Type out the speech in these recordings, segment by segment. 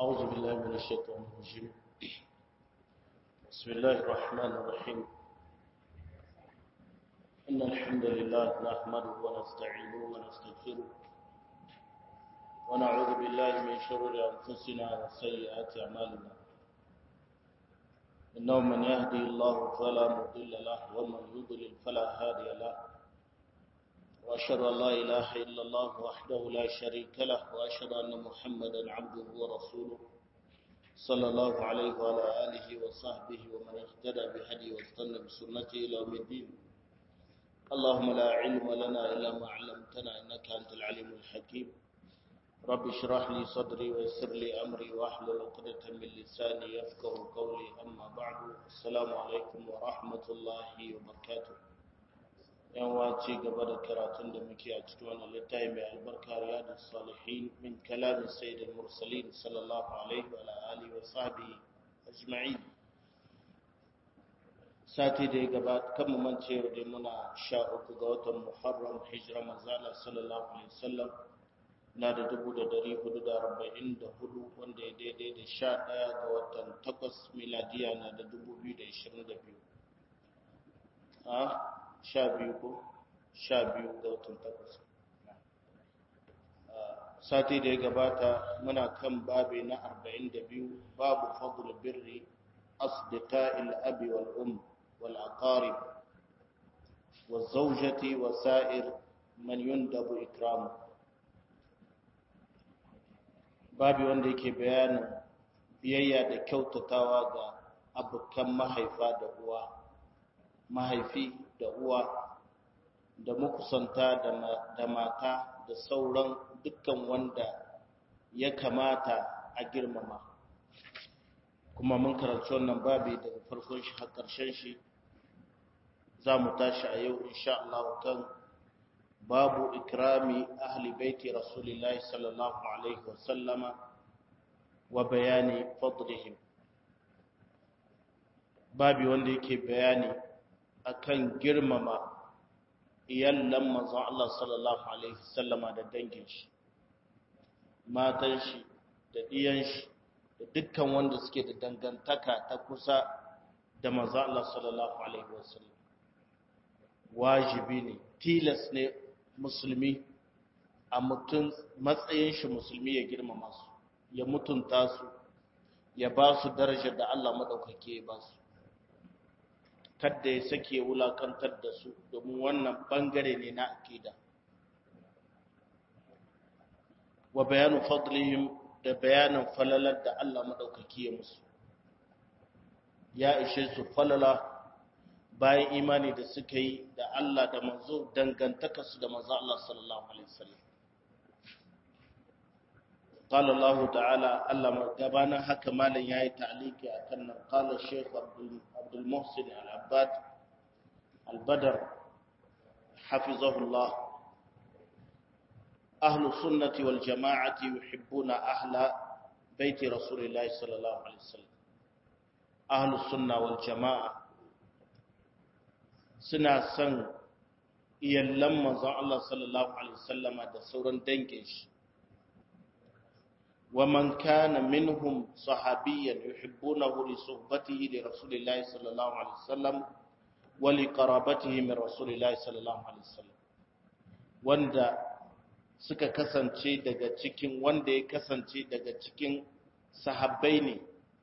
أعوذ بالله من الشيطان الرجيم بسم الله الرحمن الرحيم إن الحمد لله نحمده ونستعينه ونستغفره ونعوذ بالله من شرور أنفسنا وسيئات أعمالنا إنه من يهدي الله فلا مضل له ومن يضلل فلا هادي له وأشهد أن لا إله إلا الله وحده لا شريك له وأشهد أن محمدا عبده ورسوله صلى الله عليه وعلى آله وصحبه ومن اهتدى بهدي واستنى بسنته إلى يوم الدين اللهم لا علم لنا إلا ما علمتنا إنك أنت العليم الحكيم رب اشرح لي صدري ويسر لي أمري واحلل عقدة من لساني يفقه قولي أما بعد السلام عليكم ورحمة الله وبركاته yan wace gaba da karatun da muke a cikin wannan littafi mai albarka riyadus salihin min kalamin sayyidil mursalin sallallahu alaihi wa alihi wa sahbihi ajma'in sati da ya gabata kan mu mance da muna sha uku ga watan muharram hijira manzala sallallahu alaihi wasallam na da dubu da dari hudu da arba'in da hudu wanda ya daidai da sha ɗaya ga watan takwas miladiya na da dubu biyu da ishirin da biyu sha biyu ko sha biyu ga watan takwas sati da ya gabata muna kan babi na arba'in da biyu babu fadl birri asdiqa abi wal um wal aqarib wal zawjati wa sa'ir man yundabu ikramu babi wanda yake bayanin biyayya da kyautatawa ga abokan mahaifa da uwa mahaifi da uwa da makusanta da mata da sauran dukkan wanda ya kamata a girmama kuma mun karanci wannan babi daga farkon shi har ƙarshen shi za mu tashi a yau insha Allah kan babu ikrami ahli baiti rasulillahi sallallahu alaihi wasallama wa bayani fadlihim babi wanda yake bayani akan girmama iyallan manzon Allah sallallahu alaihi wasallama da dangin shi matan shi da diyan shi da dukkan wanda suke da dangantaka ta kusa da manzon Allah sallallahu alaihi wasallam wajibi ne tilas ne musulmi a mutum matsayin shi musulmi ya girmama su ya mutunta su ya ba su darajar da Allah madaukake ya ba su kadda ya sake wulakantar da su domin wannan bangare ne na akida wa bayanu fadlihim da bayanin falalar da Allah madaukaki ya musu ya ishe su falala bayan imani da suka yi da Allah da manzo dangantaka su da manzo Allah sallallahu alaihi wasallam قال الله تعالى الله gabanin haka malam yayi ta'liki akan nan qala shaykh abdul abdul muhsin al-abbad al-badr hafizahullah ahlu sunnati wal jama'ati yuhibbuna ahla baiti rasulillahi sallallahu alaihi wasallam ahlu sunna wal jama'a suna son iyallan manzon Allah sallallahu alaihi wasallama da sauran dangin shi ومن كان منهم صحابيا يحبونه لصحبته لرسول الله صلى الله عليه وسلم ولقرابته من رسول الله صلى الله عليه وسلم wanda suka kasance daga cikin wanda ya kasance daga cikin sahabbai ne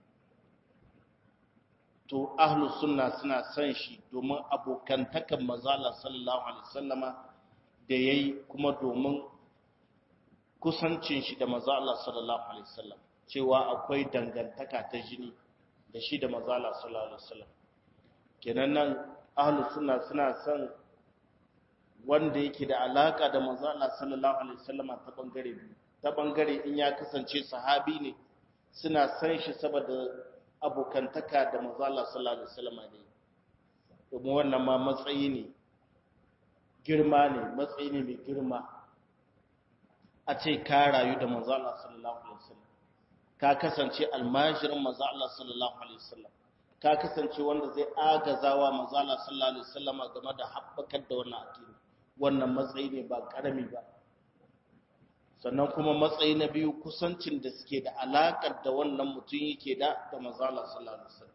to ahlus sunna suna son shi domin abokantakan manzala sallallahu alaihi wasallama da yayi kuma domin kusancin shi da maza Allah sallallahu alaihi wasallam cewa akwai dangantaka ta jini da shi da maza Allah sallallahu alaihi wasallam kenan nan ahlus sunna suna son wanda yake da alaka da maza Allah sallallahu alaihi wasallam ta bangare biyu ta bangare in ya kasance sahabi ne suna son shi saboda abokantaka da maza Allah sallallahu alaihi wasallam ne domin wannan ma matsayi ne girma ne matsayi ne mai girma a ce ka rayu da manzo Allah sallallahu alaihi wasallam ka kasance almajirin manzo Allah sallallahu alaihi wasallam ka kasance wanda zai agazawa manzo Allah sallallahu alaihi wasallam game da habbakar da wannan addini wannan matsayi ne ba karami ba sannan kuma matsayi na biyu kusancin da suke da alaƙar da wannan mutum yake da da manzala sallallahu alaihi wasallam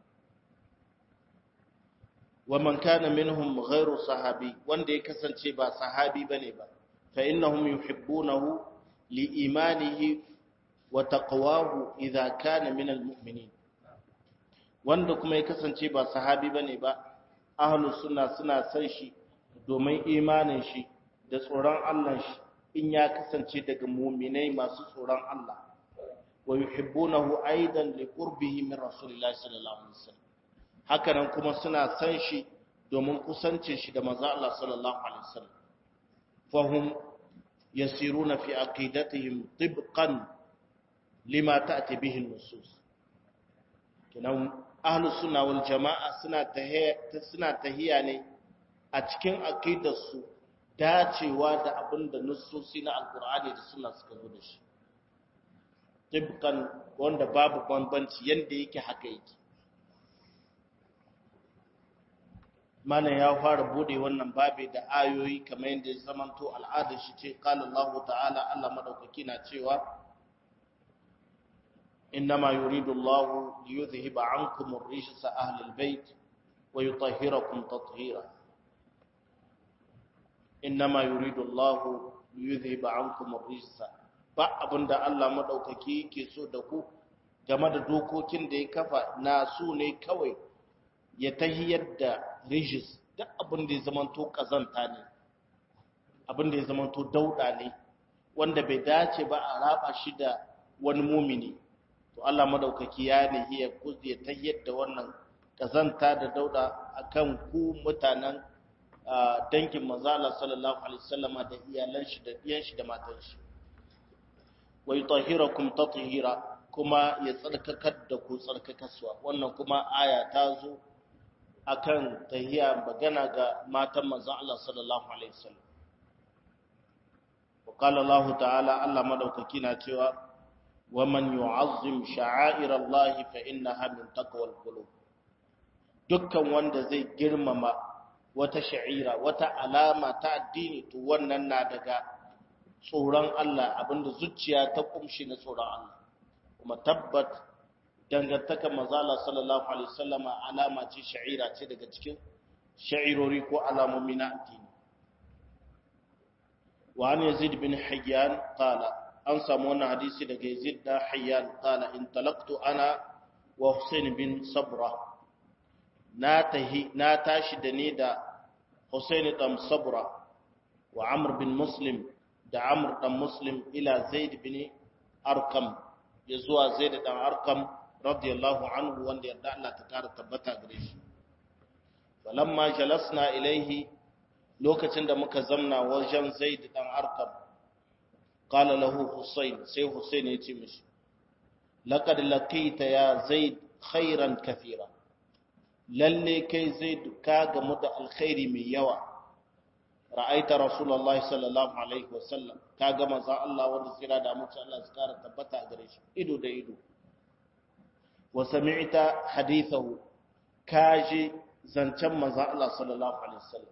wa man kana minhum ghairu sahabi wanda ya kasance ba sahabi bane ba fa innahum yuhibbunahu li imanihi wa taqwahu idza kana min almu'minin wanda kuma ya kasance ba sahabi bane ba ahlus sunna suna san shi domin imanin shi da tsoron Allah shi in ya kasance daga mu'minai masu tsoron Allah wa yuhibbunahu aidan li qurbihi min rasulillahi sallallahu alaihi wasallam hakanan kuma suna san shi domin kusancin shi da manzo Allah sallallahu alaihi wasallam fahum yasiruna fi aqidatihim tibqan lima ta'ti bihi an-nusus kinan ahlus sunna wal jamaa suna tahiya suna tahiya ne a cikin aqidarsu dacewa da abinda nususi na alqur'ani da sunna suka zo da shi tibqan wanda babu bambanci yanda yake haka yake mana ya fara bude wannan babe da ayoyi kamar yadda ya zamanto al'adar shi ce qala Allah ta'ala Allah madaukaki na cewa innama yuridu Allah liyudhhiba 'ankum ar-rijsa ahli al-bayt wa yutahhirakum tatheera innama yuridu Allah liyudhhiba 'ankum ar-rijsa ba abinda Allah madaukaki yake so da ku game da dokokin da ya kafa na su ne kawai ya tahiyar da rijis duk abin da ya zamanto kazanta ne abin da ya zamanto dauda ne wanda bai dace ba a raba shi da wani mumini to Allah madaukaki ya ne ya ya tahiyar da wannan kazanta da dauda akan ku mutanen dangin manzo Allah sallallahu alaihi wasallama da iyalan shi da diyan shi da matan shi wa yutahhirakum tatheera kuma ya tsarkakar da ku tsarkakaswa wannan kuma aya ta zo akan tahiya magana ga matan manzon Allah sallallahu alaihi wasallam wa qala Allah ta'ala Allah madaukaki na cewa wa man yu'azzim sha'air Allah fa innaha min taqwal qulub dukkan wanda zai girmama wata sha'ira wata alama ta addini to wannan na daga tsoron Allah abinda zuciya ta kumshi na tsoron Allah kuma tabbat dangantakar mazala sallallahu alaihi wasallama alama ce sha'ira ce daga cikin sha'irori ko alamomi na addini wa an yazid bin hayyan qala an samu wannan hadisi daga yazid da hayyan qala in talaqtu ana wa husain bin sabra na tahi na tashi da ni da husain dan sabra wa amr bin muslim da amr dan muslim ila zaid bin arkam ya zuwa zaid dan arkam radiyallahu anhu wanda yarda Allah ta kara tabbata gare shi falamma jalasna ilaihi lokacin da muka zamna wajen Zaid dan Arqam qala lahu Husayn sai Husayn ya ce mishi laqad laqita ya Zaid khairan kathira lalle kai Zaid ka gamu da alkhairi mai yawa ra'aita rasulullahi sallallahu alaihi wasallam ka ga manzo Allah wanda tsira da mutum Allah ya kara tabbata gare shi ido da ido wa sami'ta hadithahu kaji zancen manzo Allah sallallahu alaihi wasallam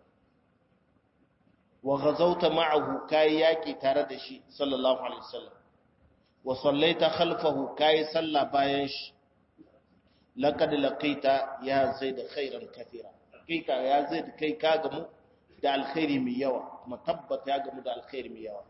wa ghazawta ma'ahu kai yaki tare da shi sallallahu alaihi wasallam wa sallaita khalfahu kai salla bayan shi laqad laqita ya zaid khairan kathira hakika ya zaid kai ka gamu da alkhairi mai yawa kuma tabbata ya gamu da alkhairi mai yawa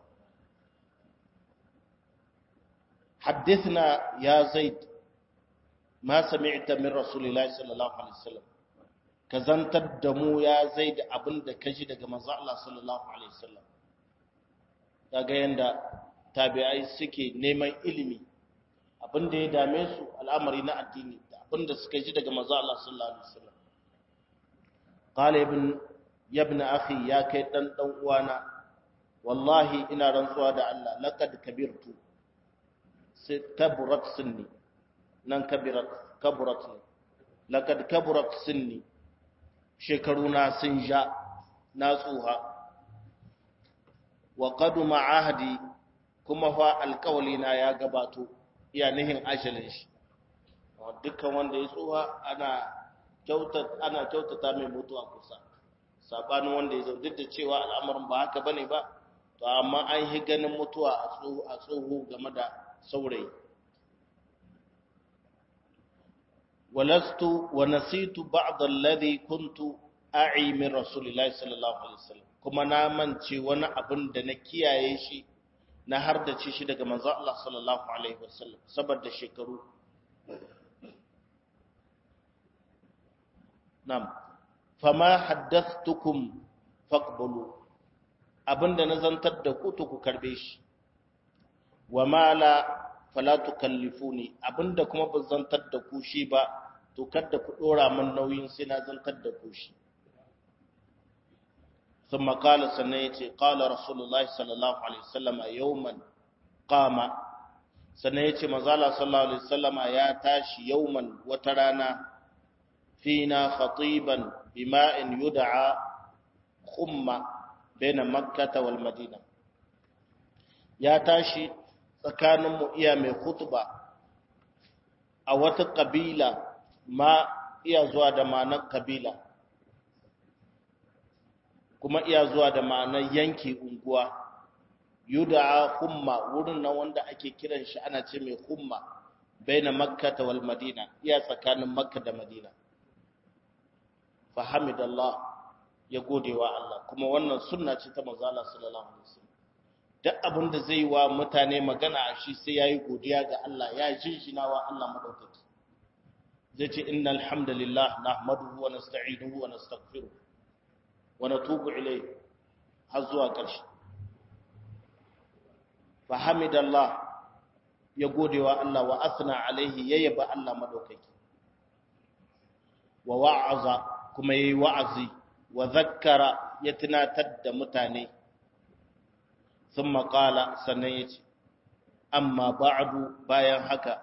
حدثنا يا زيد ما سمعت من رسول الله صلى الله عليه وسلم kazantar da mu ya zai da abin da kaji daga manzo Allah sallallahu alaihi wasallam kaga yanda tabi'ai suke neman ilimi abin da ya dame su al'amari na addini da abin da suka ji daga manzo Allah sallallahu alaihi wasallam qala ibn ibn akhi ya kai dan dan uwana wallahi ina rantsuwa da Allah laqad kabirtu sai kaburat sunni nan kabirat kaburat ne laqad kaburat sunni shekaruna sun ja na tsuha wa qaduma ahdi kuma fa alƙawli na ya gabato iya nihin ajalin shi dukkan wanda ya tsuha ana kyautata ana kyautata mai mutuwa kusa sabanin wanda ya zo duk da cewa al'amarin ba haka bane ba to amma an yi ganin mutuwa a tsoho game da saurayi walastu wa nasitu ba'd alladhi kuntu a'i min rasulillahi sallallahu alaihi wasallam kuma na mance wani abin da na kiyaye shi na har da ci shi daga manzo Allah sallallahu alaihi wasallam saboda shekaru nam fama haddathtukum faqbulu abinda na zantar da ku to ku karbe shi wa mala fala tukallifuni abinda kuma ban zantar da ku shi ba to kada ku dora min nauyin sai na zantar da ku shi ثم قال سنيتي قال رسول الله صلى الله عليه وسلم يوما قام سنيتي مزالا صلى الله عليه وسلم يا تاشي يوما وترانا فينا خطيبا بماء يدعى خمة بين مكة والمدينة يا تاشي tsakaninmu iya mai khutba a wata ƙabila ma iya zuwa da ma'anar ƙabila kuma iya zuwa da ma'anar yanki unguwa yuda'a humma wurin nan wanda ake kiran shi ana ce mai humma baina makka wal madina iya tsakanin makka da madina fa hamidallah ya gode wa Allah kuma wannan sunna ce ta manzo Allah sallallahu alaihi wasallam duk abin da zai wa mutane magana a shi sai yayi godiya ga Allah ya jinjina wa Allah madaukaki zai ce innal hamdalillah nahmaduhu wa nasta'inuhu wa nastaghfiruh wa natubu ilayhi har zuwa ƙarshe fa hamidallah ya gode wa Allah wa asna alaihi ya yaba Allah madaukaki wa wa'aza kuma yayi wa'azi wa zakkara ya tunatar da mutane thumma qala sannan yace amma ba'du bayan haka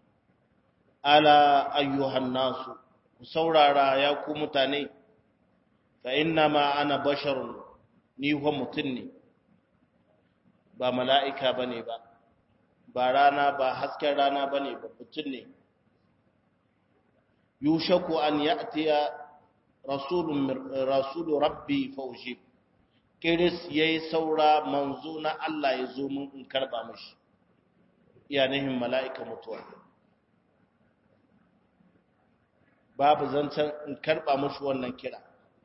ala ayyuhan nasu ku saurara ya ku mutane fa inna ma ana basharun ni huwa mutun ne ba mala'ika bane ba ba rana ba hasken rana bane ba mutun ne yushaku an ya'tiya rasulun rasulu rabbi fawjib kiris yayi saura manzo na Allah ya zo mun in karba mishi iyanihin mala'ika mutuwa babu zancen in karba mishi wannan kira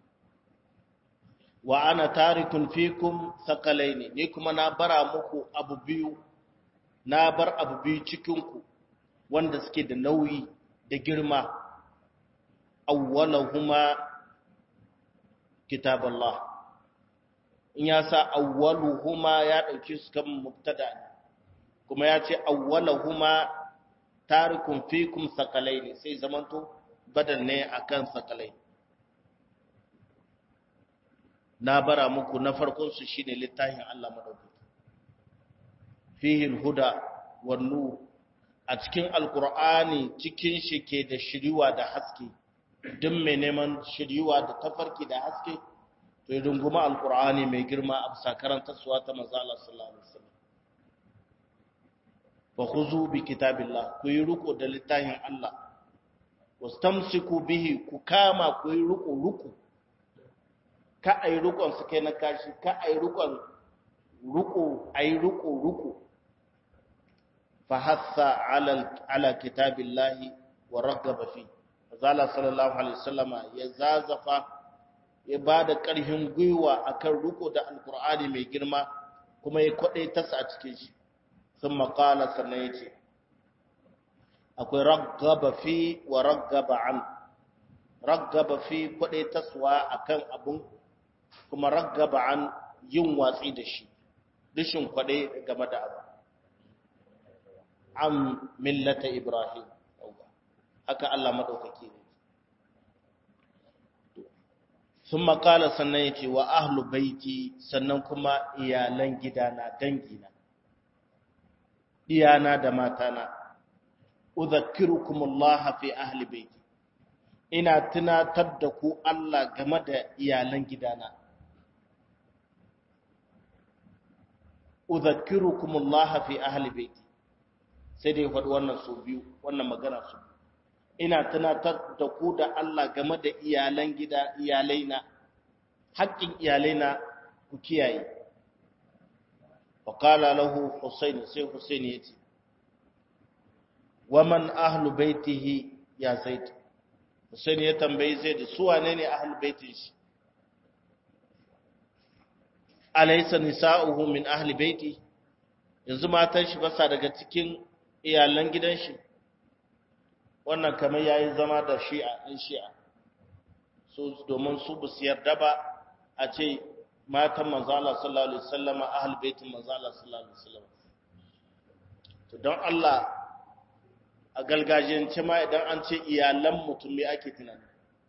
wa ana tarikun fikum thaqalaini ni kuma na bara muku abu biyu na bar abu biyu cikin ku wanda suke da nauyi da girma awwalahuma kitaballah in ya sa awwaluhuma ya dauki su kan mubtada kuma ya ce awwalahuma tarikun fikum thaqalaini sai zamanto badal ne akan thaqalaini na bara muku na farkon su shine littafin Allah madaukaki fihi alhuda wan nur a cikin alqur'ani cikin shi ke da shiriwa da haske duk mai neman shiriwa da tafarki da haske to ya runguma alqur'ani mai girma a bisa karanta suwa ta manzo Allah sallallahu alaihi wasallam fa khuzu bi kitabillah ku yi ruko da littafin Allah wastamsiku bihi ku kama ku yi ruko ruko ka a yi rukon su kai na kashi ka a yi rukon ruko a yi ruko ruko fa hassa ala kitabillahi wa raggaba fi zala sallallahu alaihi wasallama ya zazafa ya ba da ƙarfin gwiwa akan ruko da alkur'ani mai girma kuma ya kwaɗe tasa a cikin shi sun maƙala sannan ya ce akwai raggaba fi wa raggaba an raggaba fi kwaɗe taswa akan abun kuma raggaba an yin watsi da shi rishin kwaɗe game da abu an millata ibrahim haka Allah maɗaukaki ne sun makala sannan ya ce wa ahlu baiti sannan kuma iyalan gidana dangina iyana da matana udhakkirukumullah fi ahli baiti ina tunatar da ku Allah game da iyalan gidana udhakkirukumullah fi ahli baiti sai dai faɗi wannan su biyu wannan magana su ina tunatar da ku da Allah game da iyalan gida iyalaina haƙƙin iyalaina ku kiyaye fa qala lahu husayn sai husayn yace wa man ahlu baitihi ya zaid husayn ya tambayi zaid su wane ne ahlu baitin shi alaysa nisa'uhu min ahli baiti yanzu matan shi basa daga cikin iyalan gidan shi wannan kamar yayi zama da shi'a in shi'a so domin su bu su yarda ba a ce matan manzo Allah sallallahu alaihi wasallam ahli baitin manzo Allah sallallahu alaihi wasallam to don Allah a galgajiyance ma idan an ce iyalan mutum me ake tunani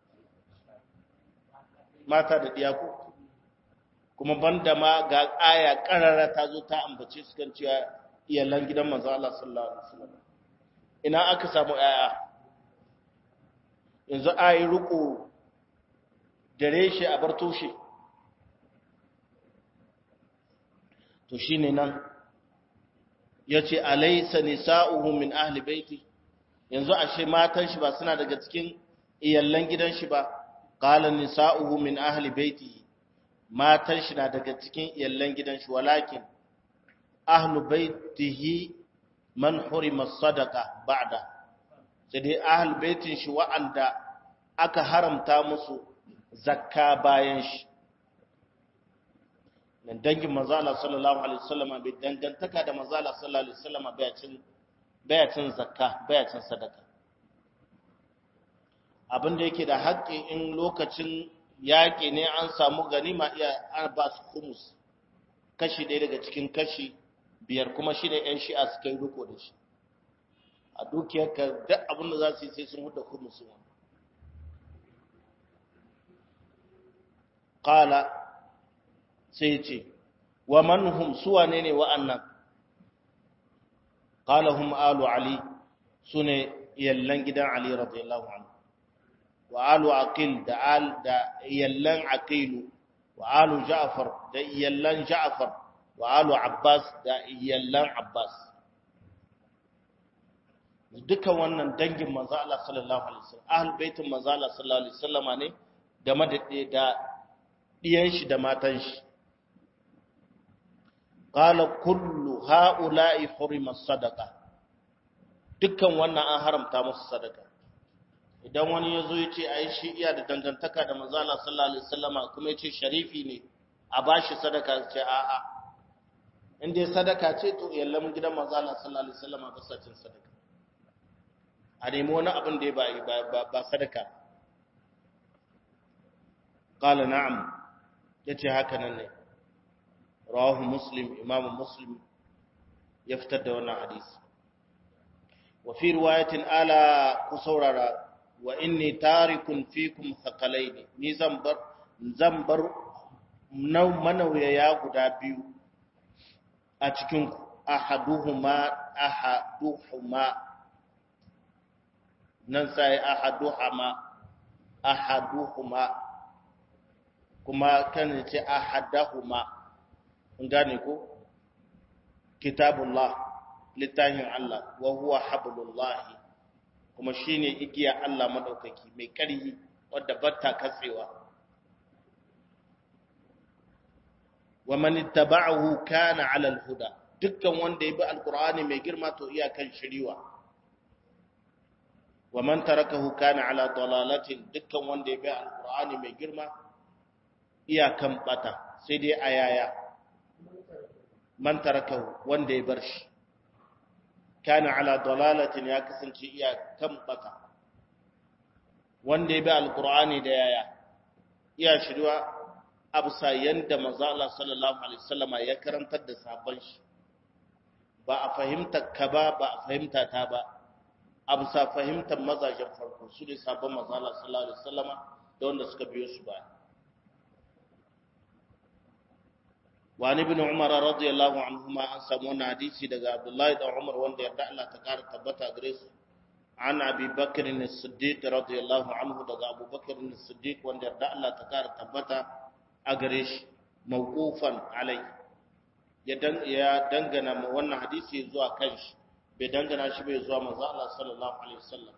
mata da diyaku kuma banda ma ga aya karara ta zo ta ambace su kan cewa iyalan gidan manzo Allah sallallahu alaihi wasallam ina aka samu aya yanzu ayi ruku dare shi a bar toshe to shine nan yace alaysa nisa'uhu min ahli baiti yanzu ashe matan shi ba suna daga cikin iyallan gidan shi ba qala nisa'uhu min ahli baiti matan shi na daga cikin iyallan gidan shi walakin ahlu baitihi man hurima sadaqa ba'da sai dai ahlu baitin shi wa'anda aka haramta musu zakka bayan shi nan dangin manzo Allah sallallahu alaihi wasallam bai dangantaka da manzo Allah sallallahu alaihi wasallam bai cin bai cin zakka bai cin sadaka abin da yake da haƙƙi in lokacin yaƙi ne an samu ganima iya an ba su kumus kashi ɗaya daga cikin kashi biyar kuma shi ne ‘yan shi'a suka yi riko da shi a dukiyar ka duk abin da za su yi sai sun huda kumus wani ƙala sai ce wa manhum suwa ne ne wa'annan ƙala hum alu ali su ne yallan gidan ali radiyallahu anhu wa alu aqil da al da yallan aqilu wa alu ja'far da yallan ja'far wa alu abbas da yallan abbas dukan wannan dangin manzo Allah sallallahu alaihi wasallam ahlul baitin manzo Allah sallallahu alaihi wasallama ne game da da diyan shi da matan shi qala kullu haula'i hurima sadaqa dukkan wannan an haramta musu sadaka idan wani ya zo ya ce a yi shi iya da dangantaka da manzala sallallahu alaihi wasallama kuma ya ce sharifi ne a ba shi sadaka ce a'a in dai sadaka ce to yallan gidan manzala sallallahu alaihi wasallama ba sa cin sadaka a nemi wani abin da ya ba ba sadaka qala na'am yace haka nan ne rawahu muslim imam muslim ya fitar da wannan hadisi wa fi riwayatin ala ku saurara wa inni tarikun fikum thaqalaini ni zan bar zan bar manauyaya guda biyu a cikin ku ahaduhuma ahaduhuma nan sai ahaduhuma ahaduhuma kuma kan ce ahadahuma kun gane ko kitabullah littafin Allah wa huwa hablullahi kuma shine igiya Allah madaukaki mai ƙarfi wadda batta katsewa wa man ittaba'ahu kana 'ala al-huda dukkan wanda ya bi alqur'ani mai girma to iya kan shiriwa wa man tarakahu kana 'ala dalalatin dukkan wanda ya bi alqur'ani mai girma iya kan bata sai dai ayaya man tarakahu wanda ya bar shi kana ala dalalatin ya kasance iya kan bata wanda ya bi alqur'ani da yaya iya shirwa absa yanda manzo Allah sallallahu alaihi wasallama ya karantar da sabon shi ba a fahimta ka ba ba a fahimta ta ba absa fahimtar mazajen farko su ne sabon manzo Allah sallallahu alaihi wasallama da wanda suka biyo su ba وعن ابن عمر رضي الله عنهما an samu wannan hadisi daga Abdullahi da Umar wanda yarda Allah ta kara tabbata gare su an Abi Bakr as-Siddiq radiyallahu anhu daga Abu Bakr as-Siddiq wanda yarda Allah ta kara tabbata a gare shi mawqufan alai ya dan ya dangana wannan hadisi zuwa kanshi bai dangana shi bai zuwa manzo Allah sallallahu alaihi wasallam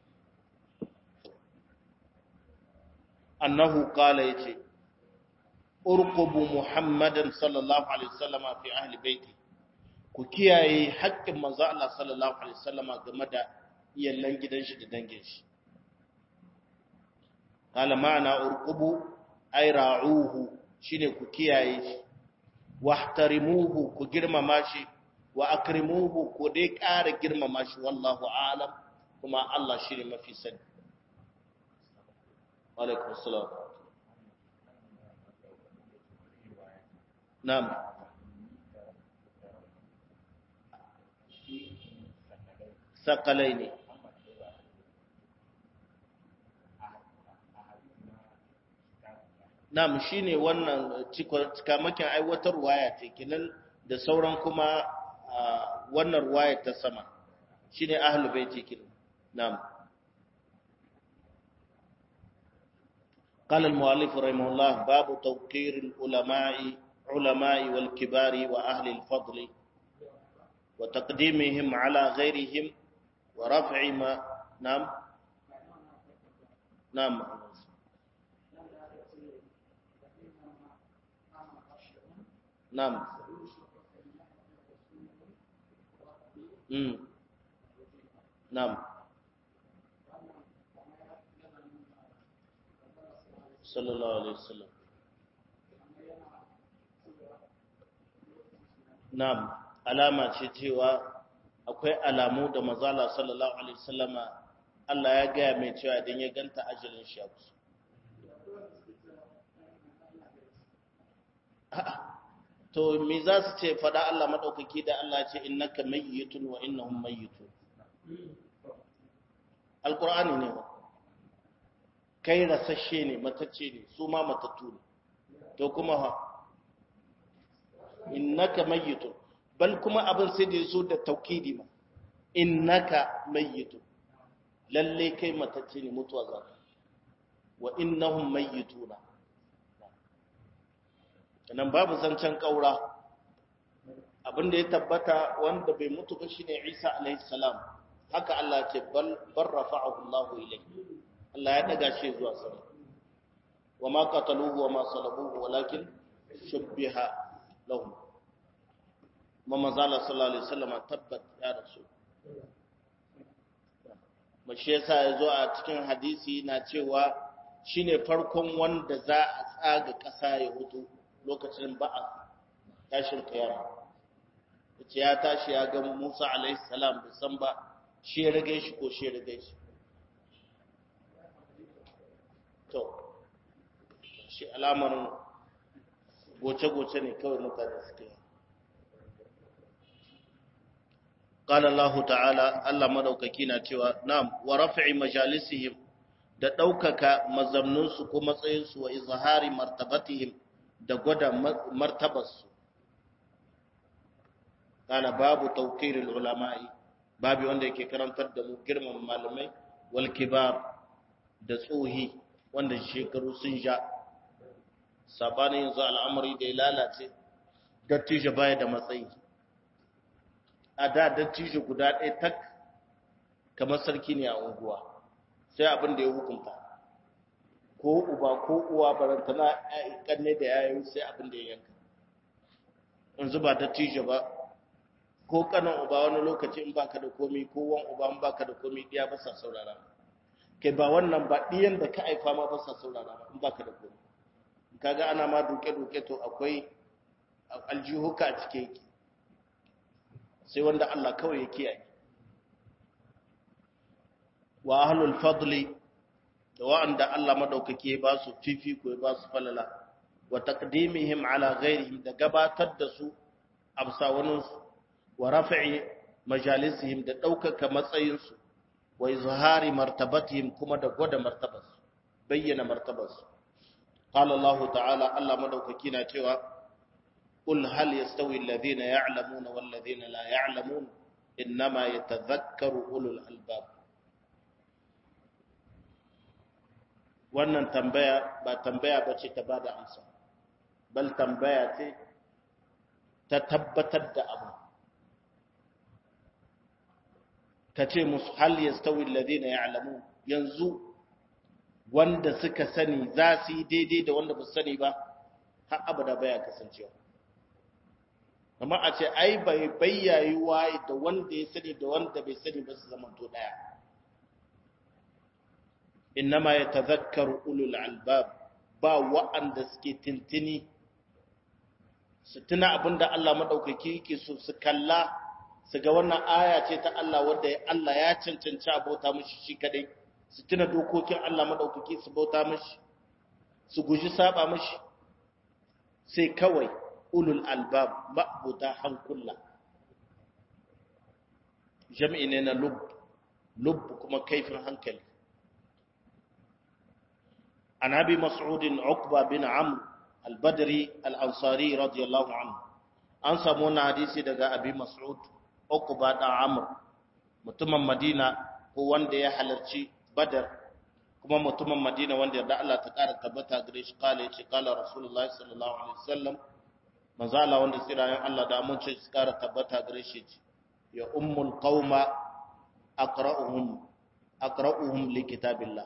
annahu qala yace urqubu muhammadan sallallahu alaihi wasallama fi ahli baiti ku kiyaye haƙƙin manzo Allah sallallahu alaihi wasallama game da iyallan gidan shi da dangin shi qala ma'ana urqubu ay ra'uhu shine ku kiyaye shi wahtarimuhu ku girmama shi wa akrimuhu ku dai ƙara girmama shi wallahu a'lam kuma Allah shine mafi sani wa alaikum assalam na'am sakalai ne Nam shi ne wannan cikamakin aiwatar waya ce kinan da sauran kuma wannan waya ta sama shi ne ahalubai ce kinan. Nam. قال المؤلف رحمه الله باب توقير العلماء علماء والكبار وأهل الفضل وتقديمهم على غيرهم ورفع ما نعم نعم نعم امم نعم صلى الله عليه وسلم نعم alama ce cewa akwai alamu da mazala sallallahu alaihi wasallama Allah ya gaya mai cewa idan ya ganta ajalin shi abu to me za su ce fada Allah madaukaki da Allah ce innaka mayyitun wa innahum mayyitun alqur'ani ne ba kai rasashe ne matacce ne su ma matattu ne to kuma ha innaka mayyitun bal kuma abin sai da zo da taukidi ma innaka mayyitun lalle kai matacce ne mutuwa za ka wa innahum mayyituna nan babu zancen kaura abin da ya tabbata wanda bai mutu ba shine Isa alaihi salam haka Allah ya ce bal barrafa'ahu Allah ilayhi Allah ya daga shi zuwa sama wa ma qataluhu wa ma salabuhu walakin shubbiha lahum mamazala sallallahu alaihi wasallam tabbat ya rasu mashi yasa yazo a cikin hadisi na cewa shine farkon wanda za a tsaga ƙasa ya hutu lokacin ba'a tashin kiyama yace ya tashi ya ga Musa alaihi salam bai san ba shi ya rage shi ko shi ya rage shi to shi alamar goce-goce ne kawai mutane suke yi قال الله تعالى الله madaukaki na cewa na'am wa raf'i majalisihim da daukaka mazamnunsu ko matsayinsu wa izhari martabatihim da gwada martabarsu kana babu tawqir ulama'i babu wanda yake karantar da mu girman malamai wal kibar da tsohi wanda shekaru sun ja sabanin yanzu al'amari da ya lalace dattijo baya da matsayi a da dattijo guda ɗaya tak kamar sarki ne a unguwa sai abin da ya hukunta ko uba ko uwa barantana kanne da yayi sai abin da ya yanka yanzu ba dattijo ba ko kanan uba wani lokaci in baka da komi ko wan uba in baka da komi diya ba sa saurara kai ba wannan ba diyan da ka aifa ma ba sa saurara ba in baka da komi kaga ana ma duke duke to akwai aljihuka a cike yake sai wanda Allah kawai ya kiyaye wa ahlul fadli da wa'anda Allah madaukake ya ba su fifiko ya ba su falala wa taqdimihim ala ghairihim da gabatar da su absa wani su wa raf'i majalisihim da daukaka matsayin su wa izhari martabatihim kuma da gwada martabarsu bayyana martabarsu qala Allah ta'ala Allah madaukaki na cewa قل هل يستوي الذين يعلمون والذين لا يعلمون إنما يتذكر أولو الألباب wannan tambaya ba tambaya ba ce ta ba da amsa bal tambaya ce ta tabbatar da abu ka ce musu hal yastawi alladhina ya'lamun yanzu wanda suka sani za su yi daidai da wanda ba su sani ba har abada baya kasancewa amma a ce ai bai bayyayi waye da wanda ya sani da wanda bai sani ba su zama to daya innama yatadhakkaru ulul albab ba wa'anda suke tintini su tuna abinda Allah madaukaki yake so su kalla su ga wannan aya ce ta Allah wanda Allah ya cancanci abota mishi shi kadai su tuna dokokin Allah madaukaki su bauta mishi su guji saba mishi sai kawai ulul albab ma'buda hankula jami'i ne na lub lub kuma kaifin hankali an abi mas'udin uqba bin amr al-badri al-ansari radiyallahu anhu an samu wannan hadisi daga abi mas'ud uqba da amr mutumin madina ko wanda ya halarci badar kuma mutumin madina wanda yarda Allah ta kara tabbata gare shi kala yace kala rasulullahi sallallahu alaihi wasallam manzo Allah wanda tsirayen Allah da amince su kara tabbata gare shi ya ummul qauma aqra'uhum aqra'uhum li kitabillah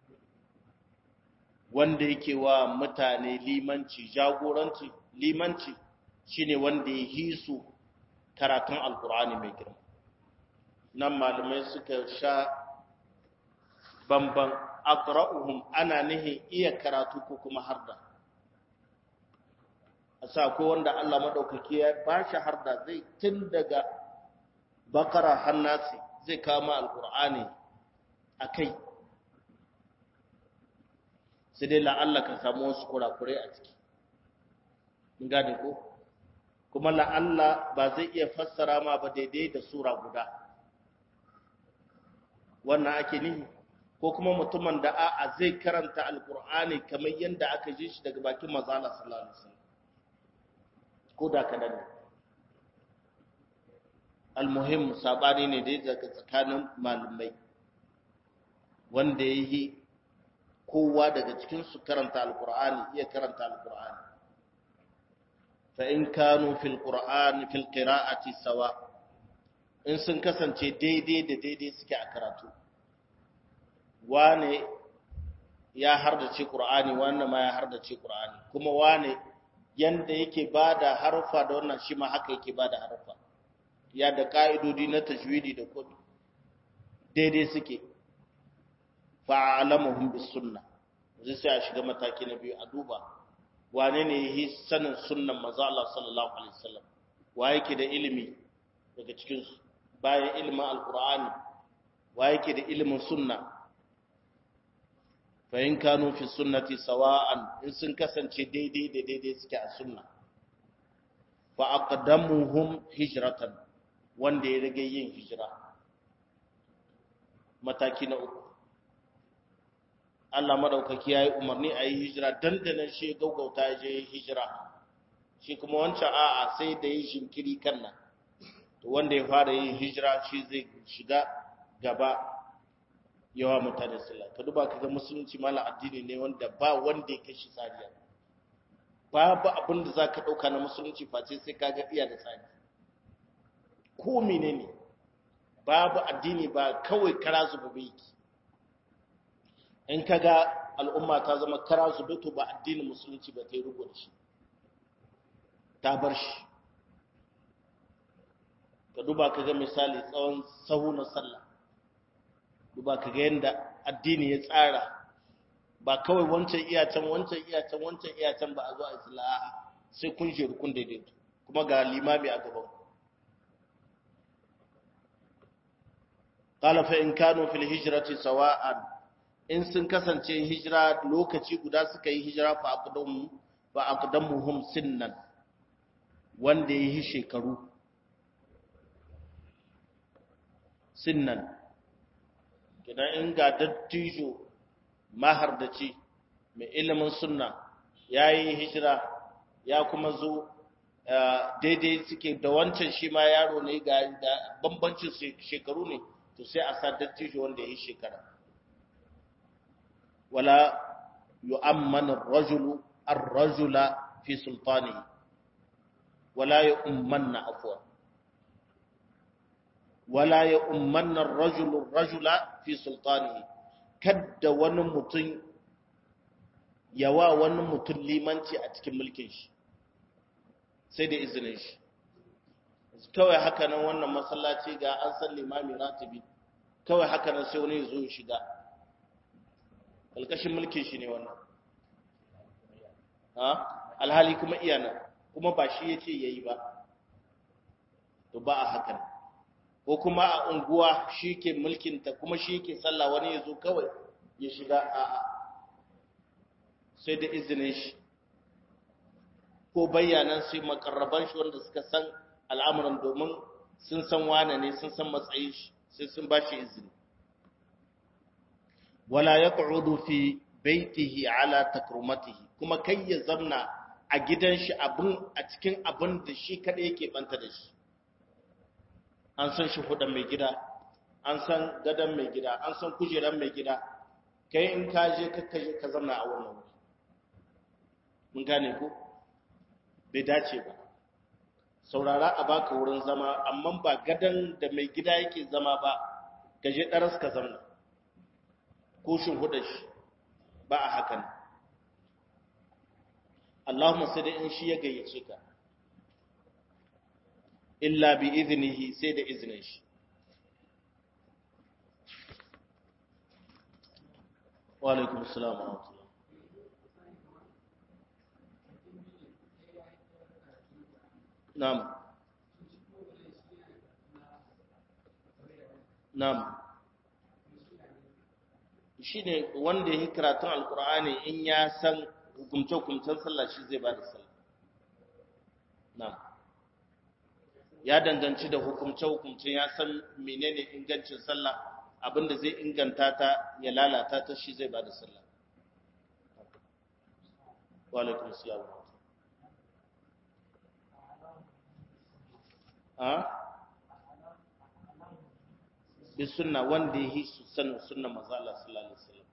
wanda yake wa mutane limanci jagoranci limanci shine wanda ya hisu karatun alqur'ani mai girma nan malamai suka sha bamban aqra'uhum ana nihin iya karatu ko kuma harda asa ko wanda Allah madaukaki ya bashi harda zai tun daga bakara hannasi zai kama alqur'ani akai sai dai la'alla ka samu wasu kurakurai a ciki mun gane ko kuma la'alla ba zai iya fassara ma ba daidai da sura guda wannan ake nihi ko kuma mutumin da a'a zai karanta alkur'ani kamar yadda aka ji shi daga bakin mazala sallallahu alaihi wasallam ko da kadan ne almuhim sabani ne dai daga tsakanin malamai wanda yayi kowa daga cikin su karanta alkur'ani iya karanta alkur'ani fa in kanu fil qur'ani fil qira'ati sawa in sun kasance daidai da daidai suke a karatu wane ya hardace Qur'ani wannan ma ya hardace Qur'ani kuma wane yanda yake bada harfa da wannan shi ma haka yake bada harfa ya da kaidodi na tajwidi da kodi daidai suke fa'alamuhum bis sunna zai sai a shiga mataki na biyu a duba wane ne yi sanin sunnan manzo Allah sallallahu alaihi wasallam wa yake da ilimi daga cikin su bayan ilimin alqur'ani wa yake da ilimin sunna fa'in kanu fi sunnati sawa'an in sun kasance daidai da daidai suke a sunna fa aqdamuhum hijratan wanda ya rage yin hijira mataki na uku Allah madaukaki yayi umarni a yi hijira dandanan shi gaugauta ya je hijira shi kuma wancan a'a sai da yi shinkiri kan nan to wanda ya fara yin hijira shi zai shiga gaba yawa mutane sallah ka duba kaga musulunci mala addini ne wanda ba wanda ya kashi tsariya babu abin da zaka dauka na musulunci face sai kaga iya da tsari ko menene babu addini ba kawai kara zuba yake in kaga al'umma ta zama kara zuba to ba addinin musulunci ba ta yi rubu da shi ta bar shi ka duba kaga misali tsawon sahu na sallah duba ka ga yadda addini ya tsara ba kawai wancan iyacen wancan iyacen wancan iyacen ba a zo a isla'a sai kun shiru kun daidaito kuma ga limami a gaban qala fa in kanu fil hijrati sawa'an in sun kasance hijira lokaci guda suka yi hijira fa aqdamu fa aqdamuhum sinnan wanda yi shekaru sinnan kidan in ga dattijo mahardaci mai ilimin sunna ya yi hijira ya kuma zo daidai suke da wancan shi ma yaro ne ga bambancin shekaru ne to sai a sa dattijo wanda ya yi shekara wala yu'amman ar-rajulu ar-rajula fi sultanihi wala yu'ammanna afwan wala ya ummanna rajulun rajula fi sultanihi kadda wani mutum yawa wani mutum limanci a cikin mulkin shi sai da izinin shi kawai haka nan wannan masallaci ga an san limami ratibi kawai haka nan sai wani zo shiga alkashin mulkin shi ne wannan ha alhali kuma iyana kuma ba shi yace yayi ba to ba a hakan ko kuma a unguwa shi ke mulkin ta kuma shi ke sallah wani ya zo kawai ya shiga a a sai da izinin shi ko bayyanan sai makarraban shi wanda suka san al'amuran domin sun san wane ne sun san matsayin shi sai sun ba shi izini wala yaq'udu fi baitihi ala takrumatihi kuma kai ya zamna a gidan shi abun a cikin abun da shi kada yake banta da shi an san shi hudan mai gida an san gadan mai gida an san kujeran mai gida kai in ka je ka je ka zamna a wannan wuri mun gane ko bai dace ba saurara a baka wurin zama amma ba gadan da mai gida yake zama ba ka je daras ka zamna ko shin hudar shi ba a hakan Allahumma sai da in shi ya gayyace ka illa bi iznihi sai da iznin shi wa alaikum assalam wa rahmatullah na'am na'am shi ne wanda ya yi karatun alkur'ani in ya san hukumce-hukumcen sallah shi zai ba da sallah na ya danganci da hukumce-hukumcen ya san menene ingancin sallah abinda zai inganta ta ya lalata ta shi zai ba da sallah walaikun siyawa a bi sunna wanda ya yi su sanin sunna maza Allah sallallahu alaihi wasallam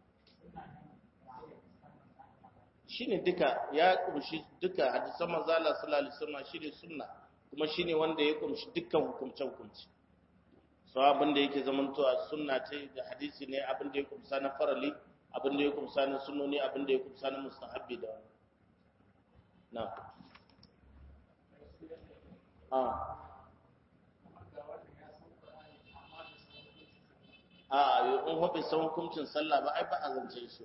shine duka ya kumshi duka hadisan maza Allah sallallahu alaihi wasallam shine sunna kuma shine wanda ya kumshi dukkan hukumce hukumci so abin da yake zaman to a sunna ce da hadisi ne abin da ya kumsa na farali abin da ya kumsa na sunnoni abin da ya kumsa na mustahabbi da na ah a in hobe san hukuncin sallah ba ai ba a zance shi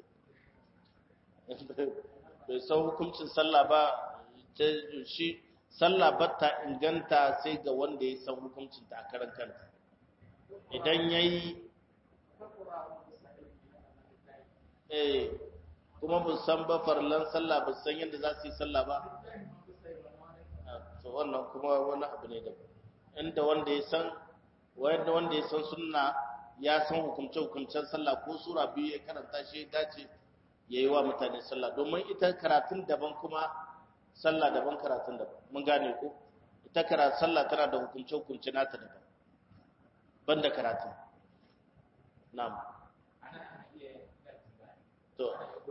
bai san hukuncin sallah ba shi sallah ba ta inganta sai ga wanda ya san hukuncin ta a karan kanta idan ya yi eh kuma ba san ba farlan sallah ba san yadda za su yi sallah ba to wannan kuma wani abu ne daban inda wanda ya san wanda ya san sunna ya san hukumce-hukumcen sallah ko sura biyu ya karanta shi dace ya yi wa mutane sallah domin ita karatun daban kuma sallah daban karatun daban mun gane ko ita karatun sallah tana da hukumce-hukumce nata daban ban da karatun na'am to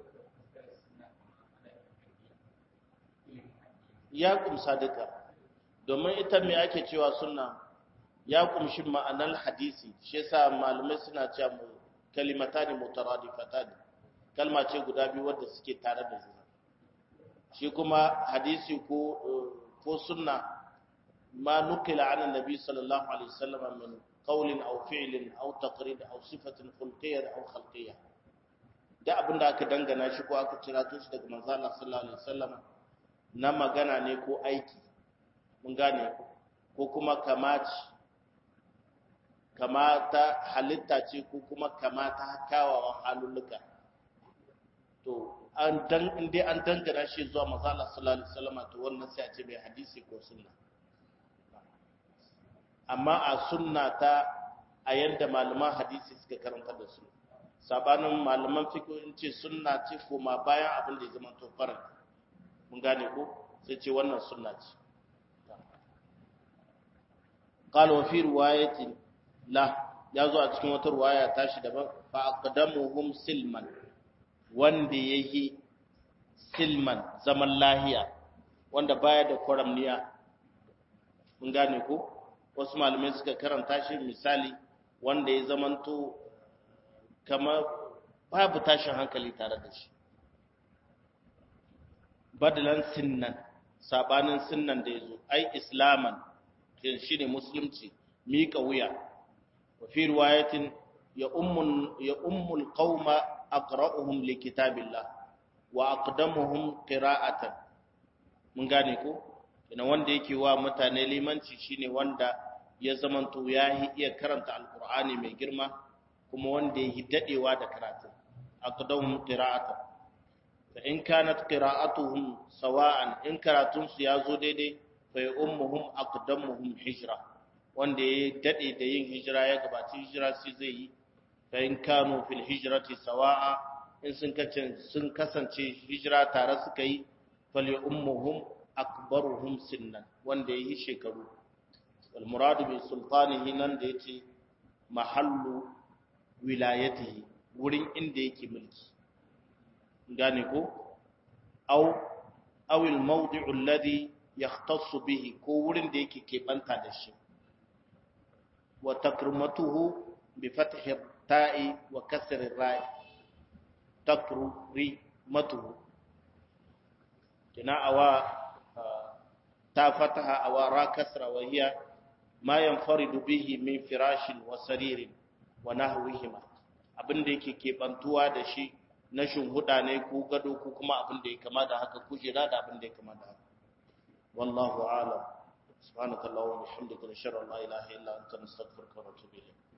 ya kumsa duka domin ita me ake cewa sunna ya kumshi ma'anar hadisi shi yasa malamai suna cewa mu kalimatani mutaradifatan kalma ce guda biyu wadda suke tare da juna shi kuma hadisi ko ko sunna ma nukila an annabi sallallahu alaihi wasallam min qawlin aw fi'lin aw taqrid aw sifatin khulqiyyah aw khalqiyyah da abinda aka dangana shi ko aka cira shi daga manzo Allah sallallahu alaihi wasallam na magana ne ko aiki mun gane ko kuma kamaci kamata halitta ce ko kuma kamata kawawan halulluka to an dan inda an dangana shi zuwa manzo Allah sallallahu alaihi wasallam to wannan sai a ce bai hadisi ko sunna amma a sunna ta a yanda malaman hadisi suka karanta da su sabanin malaman fiqh in ce sunna ce kuma bayan abin da ya zama to farin mun gane ko sai ce wannan sunna ce قال وفي روايه la ya zo a cikin wata ruwaya tashi daban fa aqdamuhum silman wanda yayi silman zaman lahiya wanda baya da kwaramniya mun gane ko wasu malamai suka karanta shi misali wanda ya zamanto kamar babu tashin hankali tare da shi badalan sinnan sabanin sinnan da yazo ai islaman shine musulunci mika wuya wa fi riwayatin ya ummul ya ummul qauma aqra'uhum li kitabillah wa aqdamuhum qira'atan mun gane ko ina wanda yake wa mutane limanci shine wanda ya zamanto ya iya karanta alqur'ani mai girma kuma wanda yake dadewa da karatu aqdamuhum qira'atan fa in kanat qira'atuhum sawa'an in karatun su yazo daidai fa ummuhum aqdamuhum hijra wanda ya dade da yin hijira ya gabaci hijira sai zai yi fa in kanu fil hijrati sawa'a in sun kace sun kasance hijira tare suka yi fal ummuhum akbaruhum sinnan wanda ya yi shekaru wal muradu bi sultanihi nan da yace mahallu wilayatihi wurin inda yake mulki gane ko aw aw al mawdi'u alladhi yahtassu bihi ko wurin da yake kebanta da shi wa takrimatuhu bi fathi ta'i wa kasri ra'i takrimatuhu kina awa ta fataha awa ra kasra wa hiya ma yanfaridu bihi min firashin wa saririn wa nahwihima abinda yake kebantuwa da shi na shinhuda ne ko gado ko kuma abinda ya kama da haka kujera da abinda ya kama da haka wallahu a'lam subhanakallahumma wa bihamdika nashhadu an la ilaha illa anta nastaghfiruka wa natubu ilayk